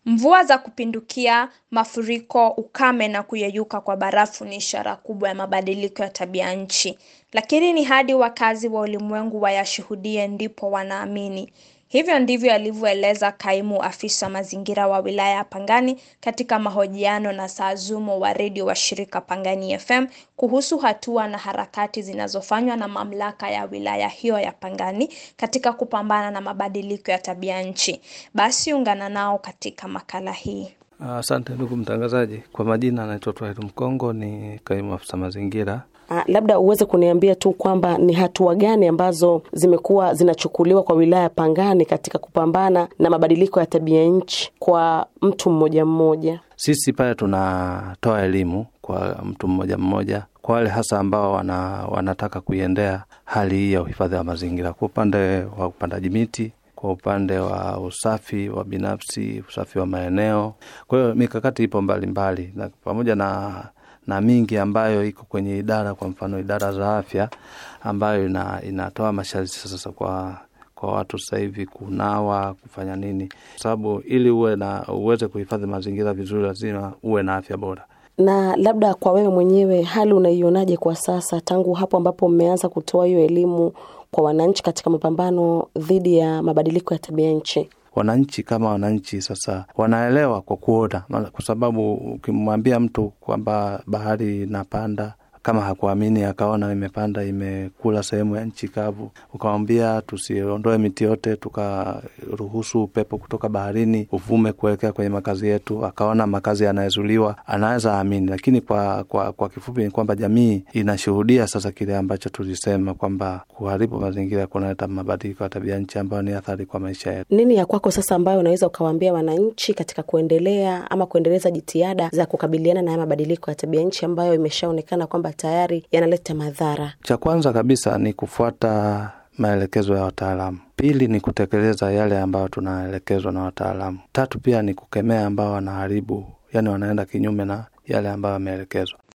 Mvua za kupindukia, mafuriko, ukame na kuyeyuka kwa barafu ni ishara kubwa ya mabadiliko ya tabia nchi. Lakini ni hadi wakazi wa ulimwengu wayashuhudie ndipo wanaamini. Hivyo ndivyo alivyoeleza kaimu afisa mazingira wa wilaya ya Pangani katika mahojiano na Saazumo wa redio wa shirika Pangani FM kuhusu hatua na harakati zinazofanywa na mamlaka ya wilaya hiyo ya Pangani katika kupambana na mabadiliko ya tabia nchi. Basi ungana nao katika makala hii. Asante uh, ndugu mtangazaji. Kwa majina anaitwa Twahiru Mkongo, ni kaimu afisa mazingira Uh, labda uweze kuniambia tu kwamba ni hatua gani ambazo zimekuwa zinachukuliwa kwa wilaya ya Pangani katika kupambana na mabadiliko ya tabia nchi kwa mtu mmoja mmoja. Sisi pale tunatoa elimu kwa mtu mmoja mmoja, kwa wale hasa ambao wana, wanataka kuiendea hali hii ya uhifadhi wa mazingira, kwa upande wa upandaji miti kwa upande wa usafi wa binafsi, usafi wa maeneo. Kwa hiyo mikakati ipo mbalimbali mbali, na pamoja na na mingi ambayo iko kwenye idara, kwa mfano idara za afya ambayo ina, inatoa masharti sasa kwa kwa watu sasa hivi kunawa, kufanya nini, kwa sababu ili uwe na uweze kuhifadhi mazingira vizuri, lazima uwe na afya bora. Na labda kwa wewe mwenyewe, hali unaionaje kwa sasa, tangu hapo ambapo mmeanza kutoa hiyo elimu kwa wananchi katika mapambano dhidi ya mabadiliko ya tabia nchi? Wananchi kama wananchi sasa wanaelewa kwa kuona, kwa sababu ukimwambia mtu kwamba bahari inapanda kama hakuamini akaona imepanda imekula sehemu ya nchi kavu, ukamwambia tusiondoe miti yote, tukaruhusu upepo kutoka baharini uvume kuelekea kwenye makazi yetu, akaona makazi yanayezuliwa, anaweza amini. Lakini kwa, kwa, kwa kifupi ni kwamba jamii inashuhudia sasa kile ambacho tulisema kwamba kuharibu mazingira kunaleta mabadiliko ya tabia nchi ambayo ni athari kwa maisha yetu. Nini ya kwako sasa ambayo unaweza ukawaambia wananchi katika kuendelea ama kuendeleza jitihada za kukabiliana na haya mabadiliko ya tabia nchi ambayo imeshaonekana kwamba tayari yanaleta madhara? Cha kwanza kabisa ni kufuata maelekezo ya wataalamu. Pili ni kutekeleza yale ambayo tunaelekezwa na wataalamu. Tatu pia ni kukemea ambao wanaharibu, yani wanaenda kinyume na yale ambayo wameelekezwa.